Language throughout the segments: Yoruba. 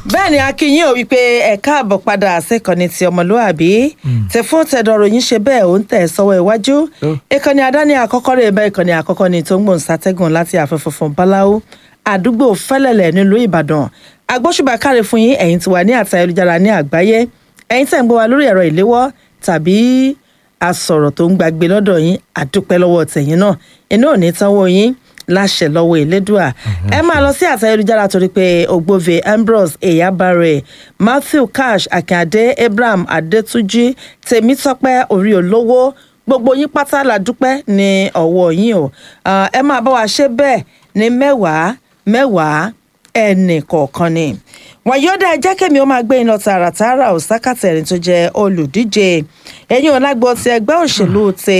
bẹ́ẹ̀ ni akínyìn ò wípé ẹ káàbọ̀ padà síkànnì ti ọmọlúàbí tẹ fún tẹdọ̀rọ̀ yín ṣe bẹ́ẹ̀ ó ń tẹ̀ sọ́wọ́ iwájú ìkànnì àdáni àkọ́kọ́ rẹ̀ bẹ́ẹ̀ ìkànnì àkọ́kọ́ ni tó ń gbòǹ sátẹ́gùn láti àfẹ́fẹ́ fún báláwo àdúgbò fẹ́lẹ̀lẹ̀ nílùú ìbàdàn agbóṣùbà káre fún yín ẹ̀yin tí wà ní àtà ayélujára ní àgbáyé ẹ̀yin tẹ̀ ń gbọ́ wa lórí ẹ̀rọ ìléwọ́ tàbí asọ̀rọ̀ tó ń gbàgbé lọ́dọ̀ yín àdúpẹ́ lọ́wọ́ tẹ̀yìn náà iná ò ní tánwó yín láṣẹ lọ́wọ́ elédùà ẹ máa lọ sí àtà ayélujára torí pé ògbóve ambrose eyabare matthew cash akínyàdé abraham adétúnjì tèmítọ́pẹ́ orí olówó gbogbo yín pátá la dúpẹ́ ní ọwọ́ yín o ẹ máa bá wa ṣe bẹ́ẹ̀ ní mẹ́wàá mẹ́wàá ẹnì kọ̀ọ̀kan ni wàyọ́dà ẹjẹ́ kẹ́mi ó máa gbé iná tààràtààrà òsákàtẹ̀rìn tó jẹ́ olùdíje ẹ̀yìn ọ̀làgbọ́ ti ẹgbẹ́ òṣèlú ti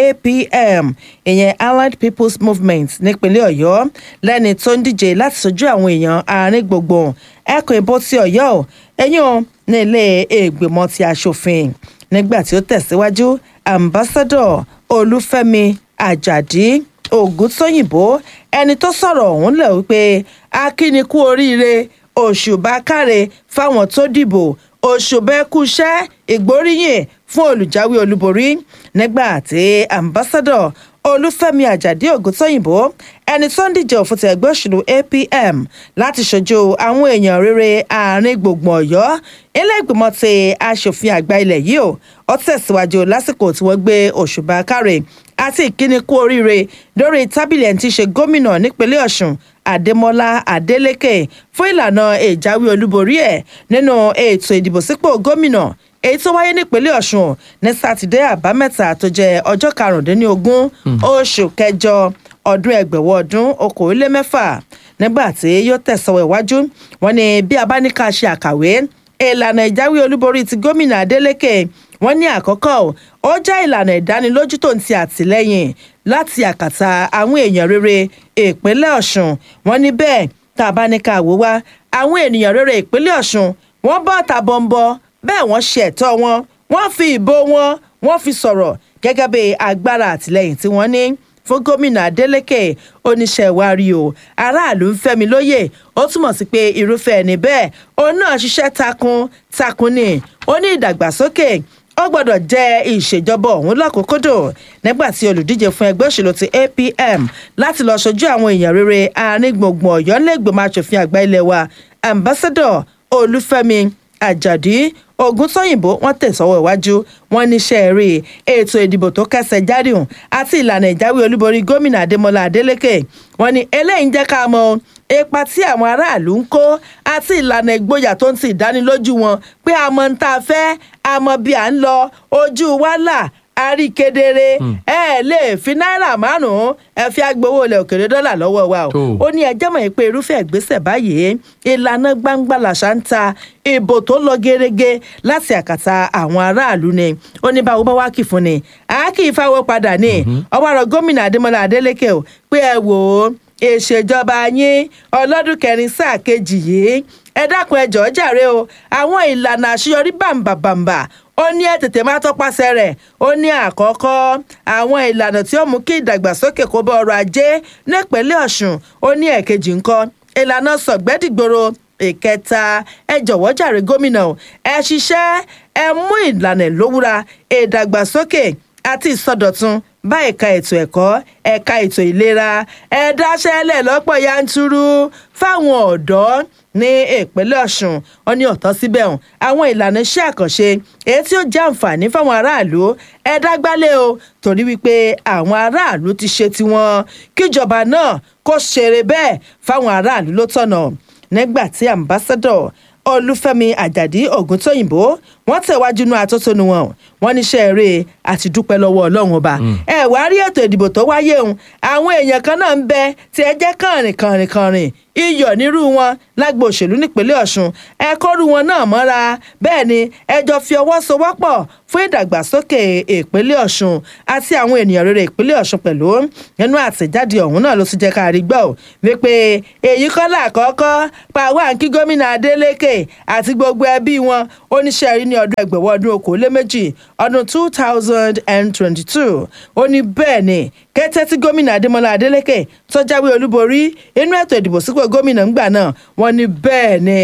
apm ìyẹn allied people's movement nípínlẹ̀ ọ̀yọ́ lẹ́ni tó ń díje láti sojú àwọn èèyàn àárín gbogbo ẹkùn ìbò ti ọ̀yọ́ ẹ̀yìn ní ilé ìgbìmọ̀ ti aṣòfin nígbà tí ó tẹ̀síwájú ambassador olúfẹ́mi àjàdí ògúntóyìnbó ẹni tó sọ̀rọ̀ ọ̀hún lẹ̀ wípé akínikú oríire òṣùbà káre fáwọn tó dìbò òṣùbà ẹkúṣẹ́ ìgbóríyìn fún olùjáwé olúborí nígbà tí ambassadọ olúfẹ́mi àjàdí ògúntóyìnbó ẹni tó ń díje òfin ti ẹgbẹ́ òṣèlú apm láti ṣojú àwọn èèyàn rere àárín gbùngbùn ọ̀yọ́ ilé ìgbìmọ̀ ti aṣòfin àgbà ilẹ̀ yìí ó ó tẹ̀síwájú lásìkò tí wọ́n gbé òṣùbà káre àti ìkíni kú oríire lórí tábìlì ẹni tí í ṣe gómìnà nípínlẹ̀ ọ̀ṣun adémọlá adélèké fún ìlànà ìjáwé olúborí ẹ̀ nínú ètò ìdìbò sípò gómìnà èyí tó wáyé nípínlẹ̀ ọ̀ṣun ní sátidé àbámẹ́ta tó jẹ́ ọjọ́ karùndínlógún oṣù kẹjọ ọdún ẹgbẹ̀wọ̀ ọdún okòólémẹ́fà nígbà tí yóò tẹ̀sọ̀wọ̀ iwájú wọn ni bí a bá ní ká ṣe àkàwé ìlànà ìjáwé olúborí ti gómìnà adélèké wọn ní àkọ́kọ́ ó jẹ́ ìlànà ìdánilójú tó ń ti àtìlẹ́yìn láti àkàtà àwọn èèyàn rere ìpínlẹ̀ ọ̀ṣun wọn ní bẹ́ẹ̀ tá a bá ní ká wò wá àwọn ènìyàn rere ìpínlẹ̀ ọ̀ṣun wọ́n bọ́ tàbọ̀nbọ̀ bẹ́ẹ̀ wọ́n ṣe ẹ̀tọ́ wọn wọ́n fi ìbò wọn wọ́n fi sọ̀rọ̀ gẹ́gẹ́ bí agbára àtìlẹ́yìn tí wọ́n ní fún gómìnà adeleke oníṣẹ́ ìwárí o aráàlú ń fẹ́mi lóye ó túmọ̀ sí pé irúfẹ́ ẹni bẹ́ẹ̀ òun náà ṣiṣẹ́ takun takun ni ó ní ìdàgbàsókè ó gbọ́dọ̀ jẹ́ ìṣèjọba ọ̀hún lọ́kòókòdò nígbà tí olùdíje fún ẹgbẹ́ òṣèlú ti apm láti lọ́ọ́ ṣojú àwọn èèyàn rere àárín gbùngbùn ọ̀yọ́ lẹ́gbẹ̀mọ aṣòfin àgbà ilé wa ambassador olúfẹ́mi àjàdí ògúntóyìnbó wọn tẹ̀sọ́wọ́ iwájú wọn níṣẹ́ rí ètò ìdìbò tó kẹsẹ̀ járìhùn àti ìlànà ìjáwé olúborí gómìnà adémọlá adélèké wọn ni eléyìí ń jẹ́ ká mọ ipa tí àwọn aráàlú ń kó àti ìlànà ìgboyà tó ń ti ìdánilójú wọn pé a mọ ń tá a fẹ́ a mọ bí à ń lọ ojú wa là a rí kedere ẹ lè fi náírà márùnún ẹ fi agbowó ilẹ̀ òkèrè dọ́là lọ́wọ́ wa o ó ní ẹjẹ́ mọ̀ pé irúfẹ́ ìgbésẹ̀ báyìí ìlànà gbangba làṣà ń ta ìbò tó lọ gẹ́rẹ́gẹ́ láti àkàtà àwọn aráàlú ni ó ní báwo bá wá kì fún ni a kì í fáwọ́ padà ní ọwọ́ àrọ̀ gómìnà adémọlá adélèké o pé ẹ wò ó ìṣèjọba yín ọlọ́dún kẹrin sáà kejì yìí ẹ dákun ẹ jọ̀ọ́ jàre o àwọn ìlànà àṣeyọrí bàǹbàbàǹbà ó ní ẹ tètè máa tọpasẹ̀ rẹ̀ ó ní àkọ́kọ́ àwọn ìlànà tí ó mú kí ìdàgbàsókè kó bá ọrọ̀ ajé nípínlẹ̀ ọ̀ṣun ó ní ẹ̀kejì ńkọ́ ìlànà sọ̀gbẹ́dìgbòro ìkẹta ẹ jọ̀wọ́ jàre gómìnà ẹ ṣiṣẹ́ ẹ mú ìlànà ìlówúra ìdàgbàsókè àti ìsọdọ̀tun bá ẹ̀ka ètò ẹ̀kọ́ ẹ̀ka ètò ìlera ẹ dáṣẹ́lẹ̀ lọ́pọ̀ yanturu fáwọn ọ̀dọ́ ní ìpínlẹ̀ ọ̀ṣun wọn ní ọ̀tọ́ síbẹ̀ hàn àwọn ìlànà iṣẹ́ àkànṣe èyí tí ó jẹ́ àǹfààní fáwọn aráàlú ẹ dágbálẹ̀ o torí wípé àwọn aráàlú ti ṣe tiwọn kíjọba náà kó ṣeré bẹ́ẹ̀ fáwọn aráàlú ló tọ̀nà nígbà tí ambassador olúfẹ́mi àjàdí ògúntóyìnbó wọ́n tẹ̀wájú inú atótónu wọn wọ́n níṣẹ́ eré àti dúpẹ́ lọ́wọ́ ọlọ́run ọba ẹ wá rí ètò ìdìbò tó wáyé òun àwọn èèyàn kan náà ń bẹ tí ẹ jẹ́ kànrìn kànrìn kànrìn iyọ̀ nírú wọn lágbo òṣèlú nípínlẹ̀ ọ̀ṣun ẹ kọ́rù wọn náà mọ́ra bẹ́ẹ̀ ni ẹ jọ fi ọwọ́ sowọ́pọ̀ fún ìdàgbàsókè ìpínlẹ̀ ọ̀ṣun àti àwọn ènìyàn rere ìpínlẹ̀ ọ̀ṣun pẹ̀lú nínú àtẹ̀jáde ọ̀hún náà ló tún jẹ́ ká rí gbọ́ wípé èyí kọ́ làkọ́kọ́ pàwọ́ àǹkí gómìnà adélèké àti gbogbo ẹbí wọn oníṣẹ́ rí ní ọdún ẹgbẹ̀wọ́ ọdún okòóléméjì ọdún two thousand and twenty-two ó ní bẹ́ẹ̀ ni kété tí gómìnà adémọlá adélèké tó jáwé olúborí inú ètò ìdìbò sípò gómìnà ńgbà náà wọ́n ní bẹ́ẹ̀ ni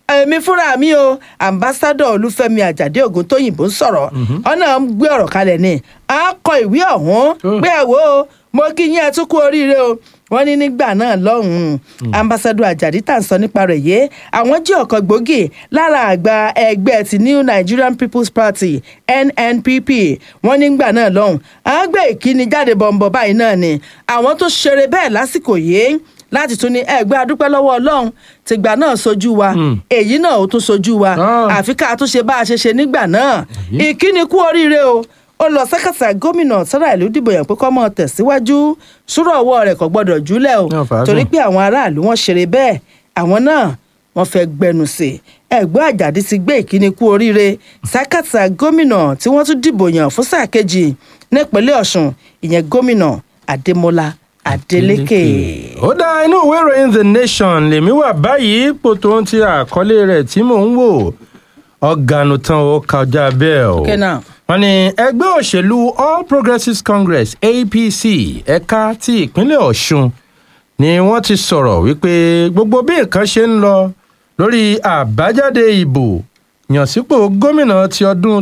èmi fúnra mi o ambassadọ olúfẹ́mi àjàdé ògúntóyìnbó ń sọ̀rọ̀ ọ̀nà ń gbé ọ̀rọ̀ kalẹ̀ ni à ń kọ ìwé ọ̀hún Oh. pé ẹ wo o, mo kí yín ẹ tún kú oríire o wọ́n ní nígbà náà lọ́hùnún ambassadọ àjàdí tà ń sọ nípa rẹ̀ yé àwọn jẹ́ ọ̀kan gbòógì lára àgbà ẹgbẹ́ ti new nigerian people's party nnpp wọ́n nígbà náà lọ́hùn à ń gbé ìkíni jáde bọ̀m̀bọ̀ báyìí náà ni àwọn tó ṣeré bẹ́ẹ̀ lásìkò yìí láti tún ní ẹgbẹ́ adúpẹ́ lọ́wọ́ ọlọ́run tìgbà náà sojú wa èyí náà ó tún sojú wa Ah. àfi ká tún ṣe bá a ṣe ṣe nígbà náà ìkíni kú oríire o ó lọ sẹ́kẹ̀tà gómìnà sára ìlú dìbò yàn pé kọ́ mọ́ tẹ̀síwájú súrọ̀ ọwọ́ rẹ̀ kò gbọ́dọ̀ júlẹ̀ o Náà fàágùn. torí pé àwọn aráàlú wọn ṣeré bẹ́ẹ̀ àwọn náà wọ́n fẹ́ gbẹnu sí i ẹ̀gbọ́n àjàdí ti gbé ìkíni kú oríire sẹ́kẹ̀tà gómìnà tí wọ́n tún dìbò yàn fún sáà kejì nípínlẹ̀ ọ̀ṣun ìyẹn gómìnà adémọlá adélékè. ó dá inú ìwé ìròyìn the nation lèmi wà báyìí ipò tó ń ti àkọlé rẹ̀ tí mò ń wò ọ̀gànù tán ó kọjá bẹ́ẹ̀ o. Okay now. wọ́n ní ẹgbẹ́ òṣèlú all progressives congress apc ẹ̀ka ti ìpínlẹ̀ ọ̀ṣun ni wọ́n ti sọ̀rọ̀ wípé gbogbo bí nǹkan ṣe ń lọ lórí àbájáde ìbò yànsípò gómìnà ti ọdún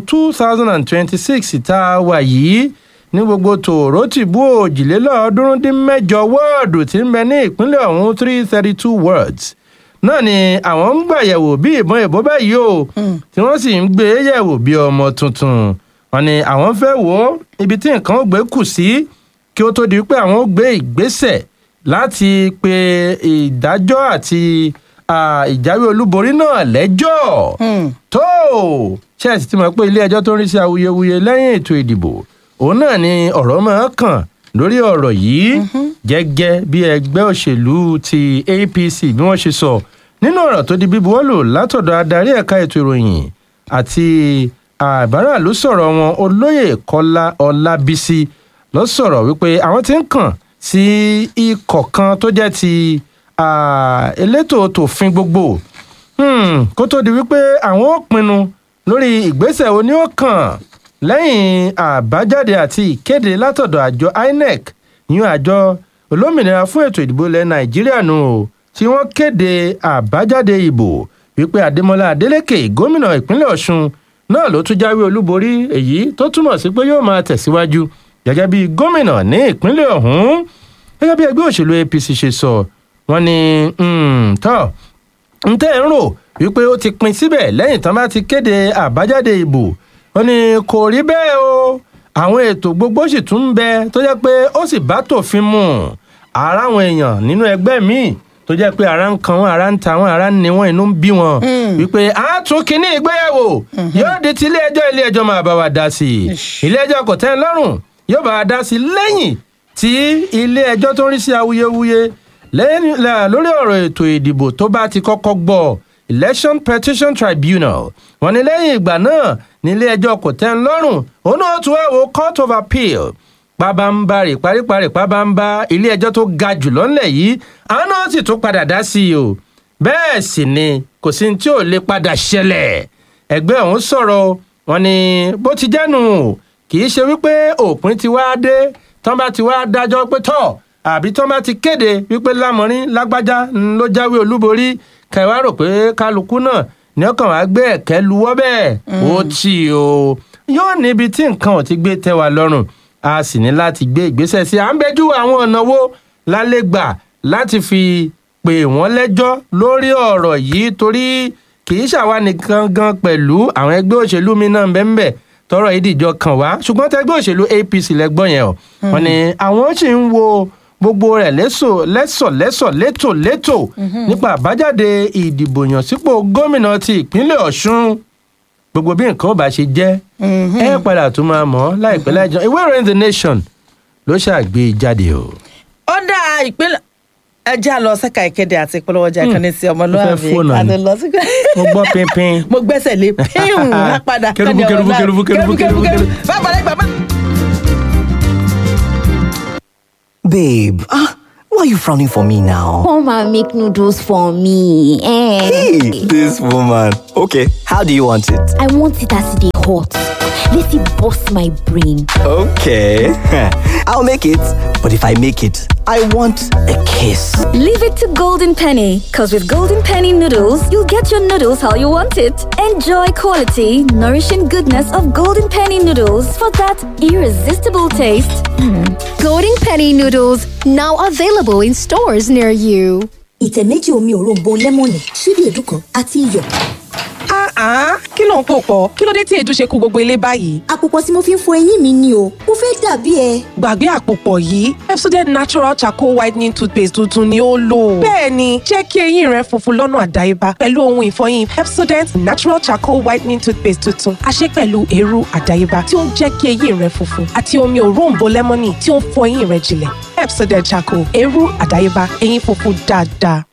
2026 tá a wà yìí ní gbogbo tòró tìbú òjìlélọ́ọ̀ọ́dúnrún dín mẹ́jọ wọ́ọ̀dù tí ń bẹ ní ìpínlẹ̀ ọ̀hún 332 words náà ni àwọn ń gbàyẹ̀wò bí ìbọn ìbò báyìí o tí wọ́n sì ń gbé e yẹ̀wò bí ọmọ tuntun wọn ni àwọn fẹ́ wò ó ibi tí nǹkan ó gbé kù sí kí ó tó di pé àwọn ó gbé ìgbésẹ̀ láti pe ìdájọ́ àti ah, ìjáwé olúborí náà lẹ́jọ́ tó ṣẹ́ẹ̀sì ti mọ̀ pé ilé ẹjọ́ tó ń rí sí awuyewuye lẹ́yìn ètò ìdìbò òun náà ni ọ̀rọ̀ máa kàn lórí ọ̀rọ̀ yìí gẹ́gẹ́ bí ẹgbẹ́ òṣèlú ti apc bí wọ́n ṣe sọ nínú ọ̀rọ̀ tó di bíbuwọ́lù látọ̀dọ̀ adarí ẹ̀ka ètò ìròyìn àti àbárà ló sọ̀rọ̀ wọn olóyè kọ́lá ọlábísí ló sọ̀rọ̀ wípé àwọn ti ń kàn sí ikọ̀ kan tó jẹ́ ti ah, elétò tòfin gbogbo Hmm, kó tó di wípé àwọn ò pinnu lórí ìgbésẹ̀ oní ó kàn lẹ́yìn àbájáde àti ìkéde látọ̀dọ̀ àjọ inec yún àjọ olómìnira fún ètò ìdìbò ilẹ̀ nàìjíríà nù o tí wọ́n kéde àbájáde ìbò wípé adémọlá adélèké gómìnà ìpínlẹ̀ ọ̀ṣun náà ló tún jáwé olúborí èyí tó túmọ̀ sí pé yóò máa tẹ̀síwájú gẹ́gẹ́ bí gómìnà ní ìpínlẹ̀ ọ̀hún gẹ́gẹ́ bí ẹgbẹ́ òṣèlú apc ṣe sọ wọ́n ní hmm, tọ́ ntẹ́ ń rò wípé ó ti pin síbẹ̀ lẹ́yìn tán bá ti kéde àbájáde ìbò ó ní kò rí bẹ́ẹ̀ o àwọn ètò gbogbo sì tún ń bẹ tó jẹ́ pé ó sì bá tòfin mu ara àwọn èèyàn nínú ẹgbẹ́ míì tó jẹ́ pé ara ń kan wọn ara ń ta wọn ara ń ni wọn inú ń bí wọn wípé a tún kínní ìgbéyàwó yóò di ti ilé ẹjọ́ ilé ẹjọ́ máa bá wa dá sí i ilé ẹjọ́ kò tẹ́ ẹ lọ́rùn yóò bá wa dá sí i lẹ́yìn tí ilé ẹjọ́ tó ń rí sí awuyewuye lẹ́yìn la- lórí ọ̀rọ̀ ètò ìdìbò tó bá ti kọ́kọ́ gbọ́ election petition tribunal wọ́n ní lẹ́yìn ìgbà náà nílé ẹjọ́ kò tẹ́ ń lọ́rùn òun náà tún wá wo court of appeal pabambarì paríparí pabamba ilé ẹjọ́ tó ga jù lọ́nlẹ̀ yìí àwọn náà sì tún padà dá sí i o bẹ́ẹ̀ sì ni kò sí ní tí ò lè padà ṣẹlẹ̀ ẹgbẹ́ ọ̀hún sọ̀rọ̀ wọn ni bó ti jẹ́nu kì í ṣe wípé òpin ti wá dé tán bá ti wá dájọ́ pé tọ̀ àbí tán bá ti kéde wípé lámọrin lágbájá ń ló jáwé olúborí kẹwàá rò pé kálukú náà ní ọkàn wá gbé ẹ̀kẹ́ luwọ́ bẹ́ẹ̀ ó tì o yóò níbi tí nǹkan ò ti gbé tẹ́ wa lọ́rùn a sì ní láti gbé ìgbésẹ̀ sí i à ń bẹ́jú àwọn ọ̀nà wo lálẹ́ gbà láti fi pè wọ́n lẹ́jọ́ lórí ọ̀rọ̀ yìí torí kì í ṣàwa nìkan gan pẹ̀lú àwọn ẹgbẹ́ òṣèlú mi náà bẹ́ẹ̀ tọrọ yìí dìjọ kàn wá ṣùgbọ́n tẹgbẹ́ òṣèlú apc lẹ́gbọ́n yẹn o wọn ni àwọn sì ń wo gbogbo rẹ̀ lẹ́sọ̀ lẹ́sọ̀ lẹ́sọ̀ létò létò nípa àbájáde ìdìbò yàn sípò gómìnà ti ìpínlẹ̀ ọ̀ṣun gbogbo bí nǹkan ò bá ṣe jẹ́ ẹ padà tún máa mọ̀ ọ́ láìpẹ́ láìjọ ìwé ìròyìn the nation ló ṣàgbé jáde o. ó dá ìpínlẹ̀ ẹjẹ́ àlọ́ sẹ́ka ìkéde àti ìpolówó ọjà ìkànnì sí ọmọlúwàbí fóònù àti ni. lọ sí. mo gbọ́ pínpín. mo gbẹ́sẹ̀ lé píhùn lápadà Kẹrùbù, kẹrùbù, kẹrùbù, kẹrùbù, kẹrùbù, kẹrùbù. bàbá rẹ bàbá. Babe, ah, why are you frowning for me now? Come and make noodles for me. Eh. Hey, this woman. Okay, how do you want it? I want it as they hot. Let it bust my brain. Okay. I'll make it. But if I make it, I want a kiss. Leave it to Golden Penny, because with Golden Penny noodles, you'll get your noodles how you want it. Enjoy quality, nourishing goodness of Golden Penny noodles for that irresistible taste. Golden Penny noodles now available in stores near you. ìtẹ̀ méjì omi òróǹbó lẹ́mọ̀nì ṣíbí èédú kan àti iyọ̀. Ah, kí ló ń pò pọ̀? Kí ló dé tí èédú ṣe kú gbogbo ilé báyìí? àpòpọ̀ tí mo fi ń fọ eyín mi ni o mo fẹ́ dàbí ẹ. Gbàgbé àpòpọ̀ yìí, Pepsodent Natural Charcoal Whitening Toothpaste tuntun ni ó lò. Bẹ́ẹ̀ni, jẹ́ kí eyín rẹ funfun lọ́nà àdáyébá pẹ̀lú ohun ìfọyín Pepsodent Natural Charcoal Whitening Toothpaste tuntun. A ṣe pẹ̀lú eérú àdáyébá tí ó ń jẹ́ kí eyín rẹ funfun àti omi òróǹbó lẹ́mọ́nì tí ó ń fọ eyín rẹ jinlẹ̀. Pepsodent Charcoal, eérú àdáyébá, eyín funfun dáadáa.